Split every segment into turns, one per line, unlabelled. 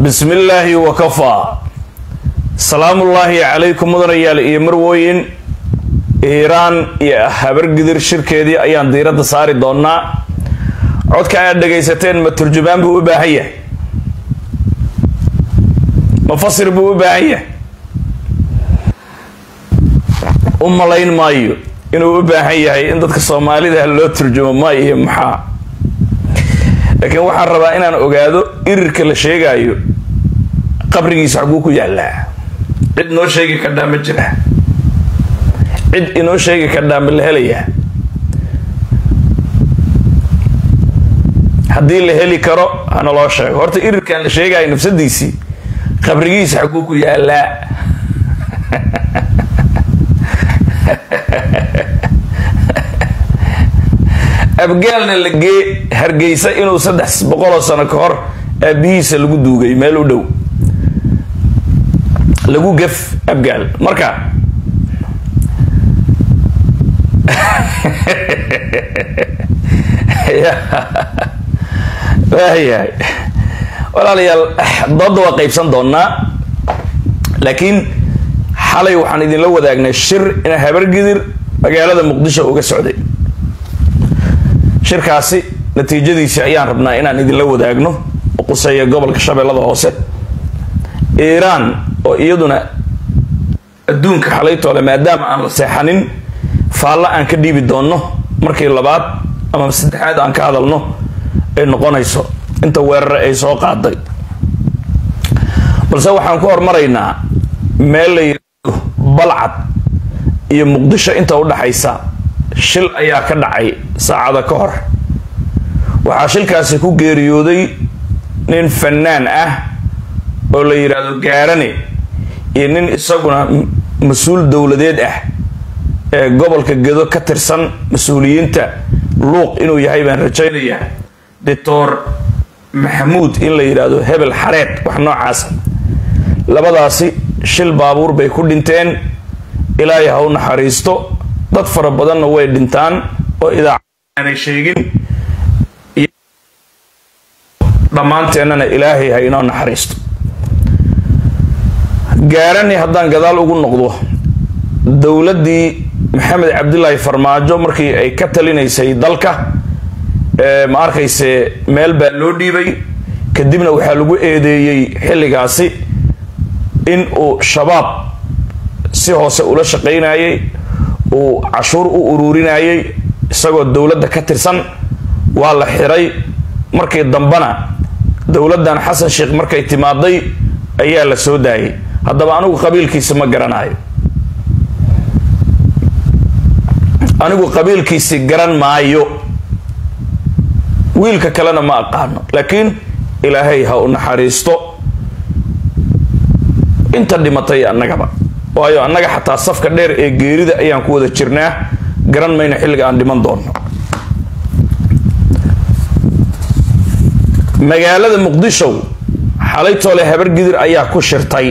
bismi illaahi wakafaa salaamullaahi calaykum mudanayaal iyo marwooyin iiraan iyo habargidir shirkeedii ayaan diiradda saari doonaa codka aad dhagaysateen ma turjumaan buu u baahan yahay ma fasir buu u baahan yahay u malayn maayo inuu u baahan yahay in dadka soomaalida loo turjumo maayo iyo maxaa laakiin waxaan rabaa inaan ogaado irirka la sheegaayo qabrigiisa xaguu ku yaallaa cid noo sheegi kardhaa ma jira cid inoo sheegi kardhaa ma la helayaa haddii la heli karo hana loo sheego horta irirkan la sheegaayo nafsadiisii qabrigiisa xaguu ku yaallaa abgaalna la gee hargeysa inuu saddex boqoloo sano ka hor aabihiisa lagu duugay meel u dhow lagu gef abgaal marka waayahay walaalayaal dooda waa qaybsan doonaa laakiin xalay waxaan idinla wadaagnay shir in habargidir magaalada muqdisho uga socday shirkaasi natiijadiisi ayaan rabnaa inaan idinla wadaagno oo quseeya gobolka shabeellada hoose iiraan oo iyaduna adduunka xalaytoole maadaama aan la seexanin faalla aan ka dhiibi doonno markii labaad ama saddexaad aan ka hadalno ay noqonayso inta weerare ay soo qaaday balse waxaan ku hormaraynaa meel la yidhaahdo balcad iyo muqdisho inta u dhaxaysa shil ayaa ka dhacay saacada ka hor waxaa shilkaasi ku geeriyooday nin fanaan ah oo la yidhaahdo gaarane iyo nin isaguna mas-uul dowladeed ah ee gobolka gedo ka tirsan mas-uuliyiinta luuq inuu yahay baan rajaynayaa doctor maxamuud in la yidhaahdo hebel xareed wax noocaasa labadaasi shil baabuur bay ku dhinteen ilaahay ha u naxariisto dad fara badanna way dhintaan oo idaacad aanay sheegin dhammaanteennana ilaahay ha inoo naxariisto gaarani haddaan gadaal ugu noqdo dowladdii maxamed cabdilaahi farmaajo markii ay ka talinaysay dalka ma arkayse meel baa loo dhiibay kadibna waxaa lagu eedeeyey xilligaasi in uu shabaab si hoose ula shaqaynayay uu cashuur u uruurinayay isagoo dowladda ka tirsan waa la xiray markii dambena dowladdan xasan sheekh markay timaaday ayaa la soo daayay haddaba anigu qabiilkiisa ma garanayo anigu qabiilkiisi garan maayo wiilka kalena ma aqaano laakiin ilaahay ha u naxariisto inta dhimatay annagaba waayo annaga xataa safka dheer ee geerida ayaan ku wada jirnaa garan mayno xilliga aan dhiman doonno magaalada muqdisho xalaytoole habargidir ayaa ku shirtay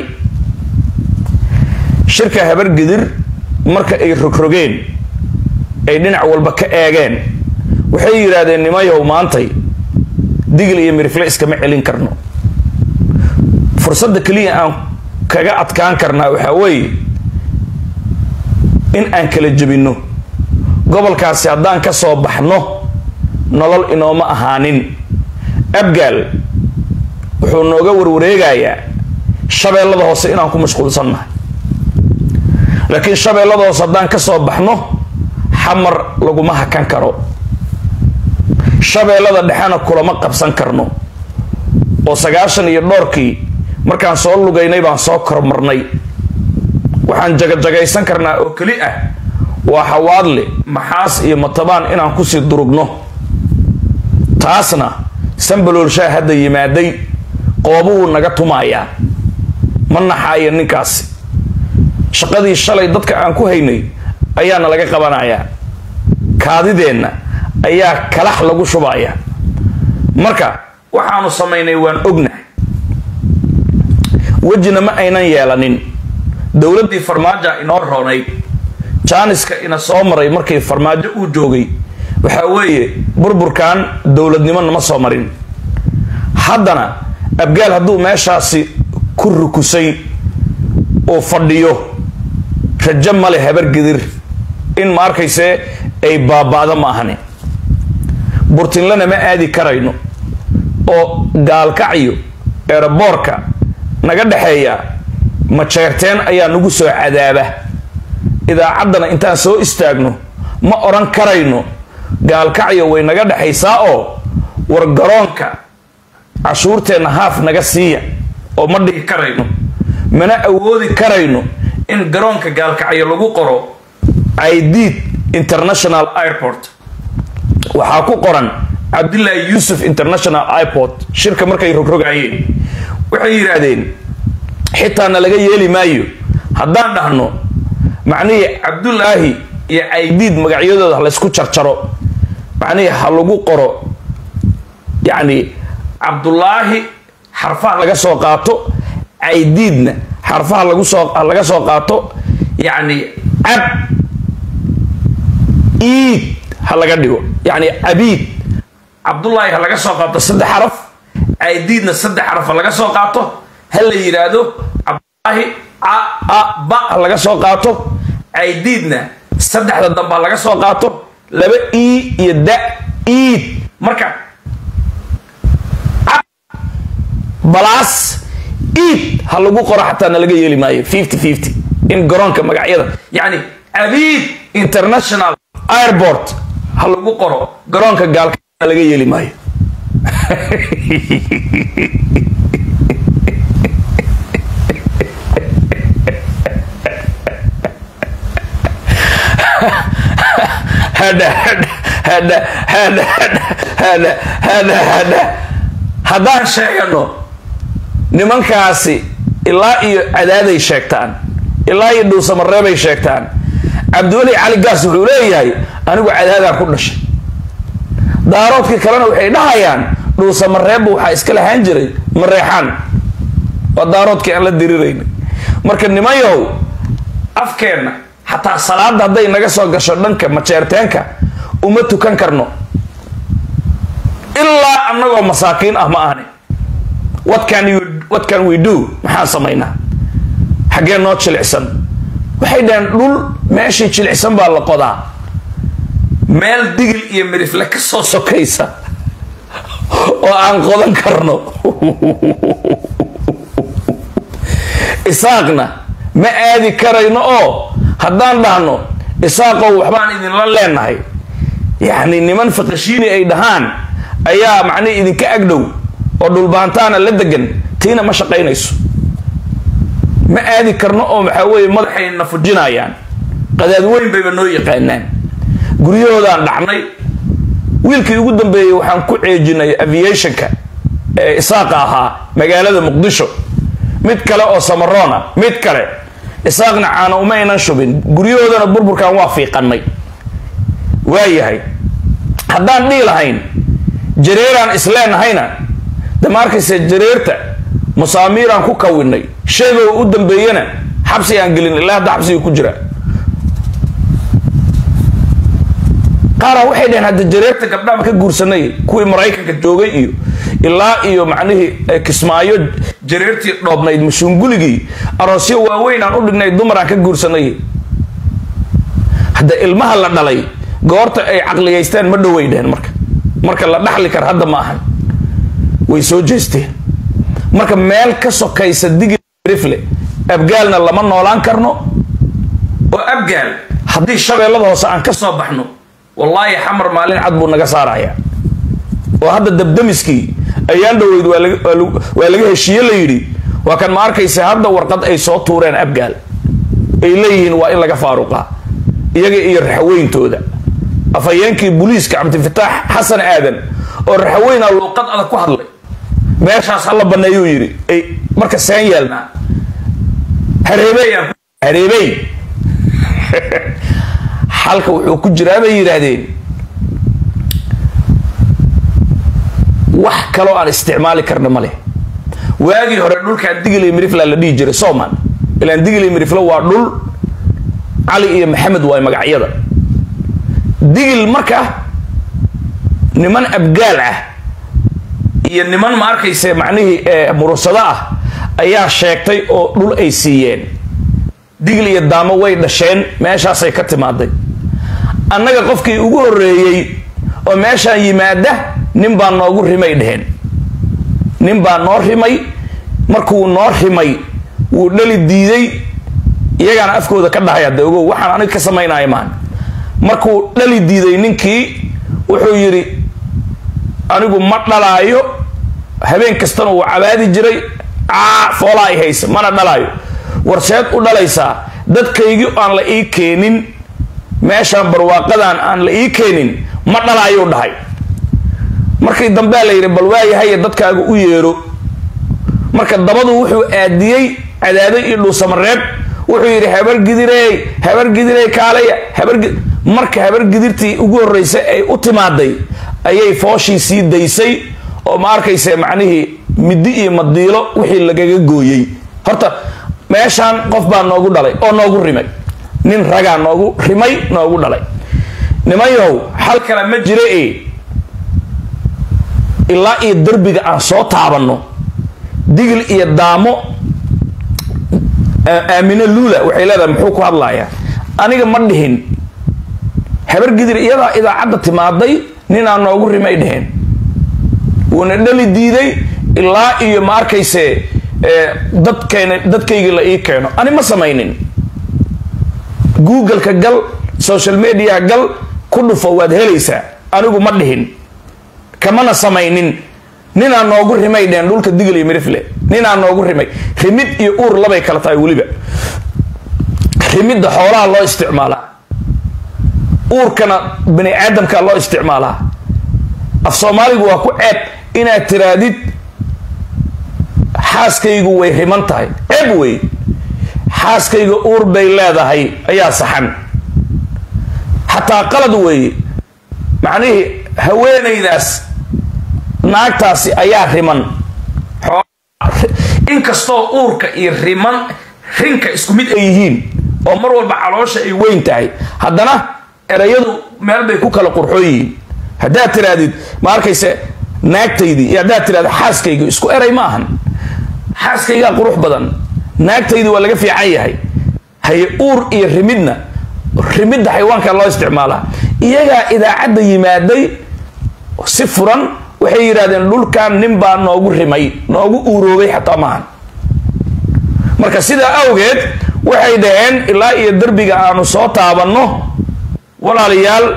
shirka habargidir marka ay rogrogeen ay dhinac walba ka eegeen waxay yidhaahdeen nimayow maantay digil iyo mirifle iskama celin karno fursadda keliya aan kaga adkaan karnaa waxaa weeye in aan kala jebinno gobolkaasi haddaan ka soo baxno nolol inooma ahaanin abgaal wuxuu nooga warwareegayaa shabeellada hoose inaan ku mashquulsannahay laakiin shabeellada hoose haddaan ka soo baxno xamar laguma hakan karo shabeellada dhexena kulama qabsan karno oo sagaashan iyo dhowrkii markaan soo lugaynay baan soo kormarnay waxaan jagajagaysan karnaa oo keli ah waa xawaadle maxaas iyo matabaan inaan kusii durugno taasna sambaloolshaa hadda yimaaday qoobuhuu naga tumayaa ma naxaaya ninkaasi shaqadii shalay dadka aan ku haynay ayaana laga qabanayaa kaadideenna ayaa kalax lagu shubaya marka waxaanu samaynay waan ognahay wejina ma aynan yeelanin dowladdii farmaaja inoo roonayd jaaniska ina soo maray markii farmaajo uu joogay waxaa weeye burburkan dowladnimo nama soo marin haddana abgaal hadduu meeshaasi ku rukusay uu fadhiyo rajo male habargidir in ma arkayse ay baaba'do ma ahani burtinlana ma aadi karayno oo gaalkacyo eeraboorka naga dhexeeya majeerteen ayaa nagu soo cadaaba idaacaddana intaan soo istaagno ma odhan karayno gaalkacyo way naga dhexaysaa oo war garoonka cashuurteenna haaf naga siiya oo ma dhihi karayno mana awoodi karayno in garoonka gaalkacyo lagu qoro idid international airport waxaa ku qoran cabdillaahi yuusuf international airport shirka markay rogrogaayeen waxay yidhaahdeen xitaana laga yeeli maayo haddaan dhahno macnihii cabdulaahi iyo caydiid magacyadooda laysku jarjaro macnihii ha lagu qoro yacni cabdulaahi xarfaha laga soo qaato caydiidna xarfaha lagu soo laga soo qaato yacni cab iid ha laga dhigo yacni cabiid cabdullaahi ha laga soo qaato saddex xaraf caydiidna saddex xaraf ha laga soo qaato ha la yidhaahdo cabdullaahi a a ba ha laga soo qaato caydiidna saddexda dambe ha laga soo qaato laba i iyo da iid marka balaas iid ha lagu qoro xataa na laga yeeli maayo fifty fifty in garoonka magacyada yacni abiid international airport ha lagu qoro garoonka gaalka na laga yeeli maayo haddaan sheegano nimankaasi ilaa iyo cadaaday sheegtaan ilaa iyo dhuusamareebay sheegtaan cabdiweli cali gaas wuxuu leeyahay anigu cadaadaan ku dhashay daaroodkii kalena waxay dhahayaan dhuusamareebba waxaa iska lahaan jiray mareexaan waa daaroodkii aan la diriraynay marka nimayow afkeenna xataa salaada hadday naga soo gasho dhanka majeerteenka uma tukan karno ilaa annagoo masaakiin ah ma ahni what can you what can we do maxaan samaynaa xaggee noo jilicsan waxay dhaheen dhul meeshii jilicsan baa la qodaa meel digil iyo mirifle ka soo sokaysa oo aan qodan karno isaaqna ma aadi karayno oo haddaan dhahno isaaqow waxbaan idinla leenahay yacni niman faqashiini ay dhahaan ayaa macnihi idinka agdhow oo dhulbaantaana la degan tiina ma shaqaynayso ma aadi karno oo maxaa weeye madaxayna fujinayaan qadaad weyn bayba noo yaqaanaan guryahoodaan dhacnay wiilkii ugu dambeeyey waxaan ku ceejinay aviationka ee isaaqa ahaa magaalada muqdisho mid kale oo samaroona mid kale isaaqna caana uma aynan shubin guryahoodana burburkan waa fiiqanay waayahay haddaan dhihi lahayn jareeraan isleenahayna de ma arkayse jareerta musaamiiraan ku kawinay sheegoo u dambeeyana xabsi aan gelin ilaa hadda xabsiga ku jira qaara waxay dhaheen hadda jareerta gabdhaha ka guursanay kuwii maraykanka joogay iyo ilaa iyo macnihii kismaayo jareertii dhoobnayd mashuunguligii aroosyo waaweyn aan u dhignay dumaraan ka guursanay hadda ilmaha la dhalay goorta ay caqligaystaan ma dhoway dheheen marka marka la dhaxli kar hadda ma ahan way soo jeesteen marka meel ka sokaysa digirifle abgaalna lama noolaan karno oo abgaal haddii shabeellada hoose aan ka soo baxno wallaahi xamar maalin cad buu naga saaraya oo hadda dabdamiskii ayaan dhoweyd waa laga heshiiye la yidhi waa kan ma arkaysa hadda warqad ay soo tuureen abgaal ay leeyihiin waa in laga faaruqaa iyaga iyo raxaweyntooda afhayeenkii booliiska cabdifataax xasan aadan oo raxaweyna luuqad adag ku hadlay meeshaas hala baneeyuu yidhi ay marka seen yeelnaa hareebeyaan hareebey xalka wuxuu ku jiraa bay yidhaahdeen wax kaloo aan isticmaali karna ma leh waagii hore dhulkaan digilay mirifla la dhihi jiray soman ilaan digilay mirifla waa dhul cali iyo maxamed waay magacyada digil marka niman abgaal ah iyo niman ma arkayse macnihii murursado ah ayaa sheegtay oo dhul ay siiyeen digl iyo daamo way dhasheen meeshaasay ka timaaday annaga qofkii ugu horreeyey oo meeshaan yimaada nin baa noogu rimay dheheen nin baa noo rimay markuu noo rimay wuu dhali diiday iyagaana afkooda ka dhahay hadde ogow waxaan aniga ka samaynaya maan markuu dhali diiday ninkii wuxuu yidhi anigu ma dhalaayo habeen kastana wuu cabaadi jiray caa foolaa ay haysa mana dhalaayo warseed u dhalaysaa dadkaygii aan la ii keenin meeshaan barwaaqadan aan la ii keenin ma dhalaayuu dhahay markii dambea la yidhi bal waayahaye dadkaaga u yeero marka dabadu wuxuu aadiyey cadaaday iyo dhuusamareeb wuxuu yidhi habargidirey habargidirey kaalaya habargi marka habargidirtii ugu horreysay ay u timaaday ayay fooshii sii daysay oo ma arkayse macnihii middi iyo madiilo wixii lagaga gooyey horta meeshaan qof baa noogu dhalay oo noogu rimay nin ragaa noogu rimay noogu dhalay nimanyahow xal kale ma jira e ilaa iyo derbiga aan soo taabanno digil iyo daamo aamine luula waxay leedahay muxuu ku hadlayaa aniga ma dhihin habargidir iyadaa idaacadda timaaday ninaa noogu rimay dheheen wuuna dhali diiday ilaa iyo ma arkayse dadkayna dadkaygii la ii keeno ani ma samaynin googleka gal social media gal ku dhufo waad helaysaa anigu ma dhihin kamana samaynin ninaa noogu rimay dheen dhulka digl iyo mirifle ninaa noogu rimay rimid iyo uur labay kala tahay weliba rimidda xoolaha loo isticmaalaa uurkana bani aadamka loo isticmaalaa af soomaaligu waa ku ceeb inaad tiraadid xaaskaygu way riman tahay ceeb wey xaaskayga uur bay leedahay ayaa saxan xataa qalad weeye macnihii haweenaydaas naagtaasi ayaa riman inkastoo uurka iyo riman rinka isku mid ay yihiin oo mar walba caloosha ay weyn tahay haddana erayadu meel bay ku kala qurxoon yihiin haddaad tirahdid ma arkayse naagtaydii iyo haddaad tirahdid xaaskayga isku eray ma ahan xaaskaygaa qurux badan naagtaydii waa laga fiican yahay haye uur iyo rimidna rimidda xayawaanka loo isticmaalaa iyagaa idaacadda yimaaday si furan waxay yidhahdeen dhulkan nin baa noogu rimay noogu uuroobay xataa maahan marka sidaa awgeed waxay dhaheen ilaa iyo derbiga aanu soo taabanno walaalayaal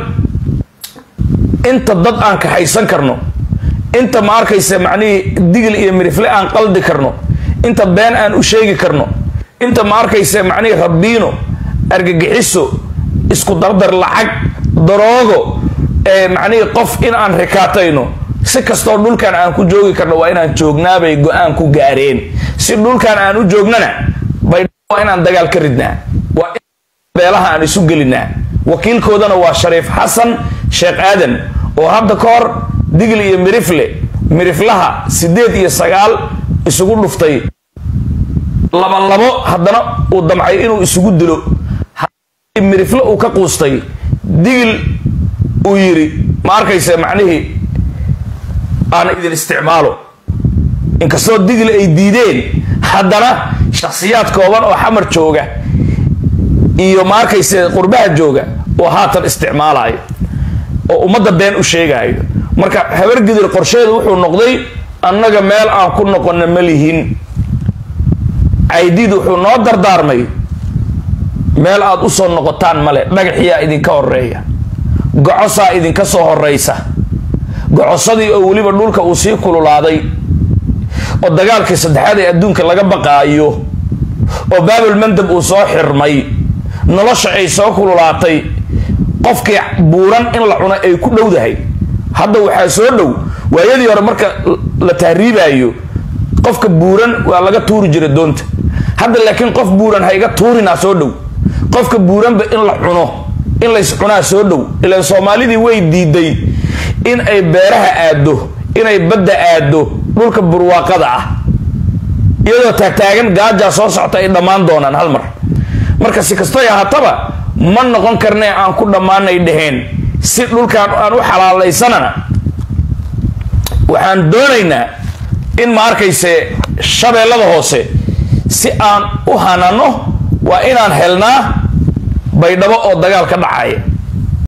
inta dad aan kaxaysan karno inta ma arkaysa macnihii digil iyo mirifle aan qaldi karno inta been aan u sheegi karno inta ma arkaysa macnihii rabbiino argagixiso isku dardar lacag daroogo ee macnihii qof in aan rikaatayno si kastoo dhulkan aan ku joogi karno waa inaan joognaabay go-aan ku gaareen si dhulkan aan u joognana bay waa inaan dagaal ka ridnaa waa in beelaha aan isu gelinaa wakiilkoodana waa shariif xasan sheekh aadan oo hadda ka hor digl iyo mirifle miriflaha sideed iyo sagaal isugu dhuftay labalabo haddana uu damcay inuu isugu dilo mirifle uu ka quustay digil uu yidhi ma arkaysa macnihii aan idin isticmaalo inkastoo digli ay diideen haddana shakhsiyaad kooban oo xamar jooga iyo ma arkayse qurbaha jooga oo haatan isticmaalayo oo ummadda been u sheegaayo marka habargidir qorsheedu wuxuu noqday annaga meel aan ku noqonna ma lihin caydiid wuxuu noo dardaarmay meel aad u soo noqotaan male dhagaxiyaa idinka horeeya gocosaa idinka soo horeysa gocosadii oo weliba dhulka uu sii kululaaday oo dagaalkii saddexaad ee adduunka laga baqaayo oo baabul mandab uu soo xirmay nolosha ay soo kululaatay qofkii buuran in la cuno ay ku dhowdahay hadda waxaa soo dhow waayadii hore marka la tahriibaayo qofka buuran waa laga tuuri jiray doonta hadda laakiin qof buuran ha iga tuurinaa soo dhow qofka buuranba in la cuno in lays cunaa soo dhow ilaan soomaalidii way diiday in ay beeraha aado inay badda aado dhulka burwaaqada ah iyadoo taagtaagan gaajaa soo socta ay dhammaan doonaan hal mar marka si kastoy ahaataba ma noqon karnee aan ku dhammaanay dhaheen si dhulkaan aan u xalaalaysanana waxaan doonaynaa in ma arkayse shabeellada hoose si aan u hanano waa inaan helnaa baydhabo oo dagaal ka dhacaya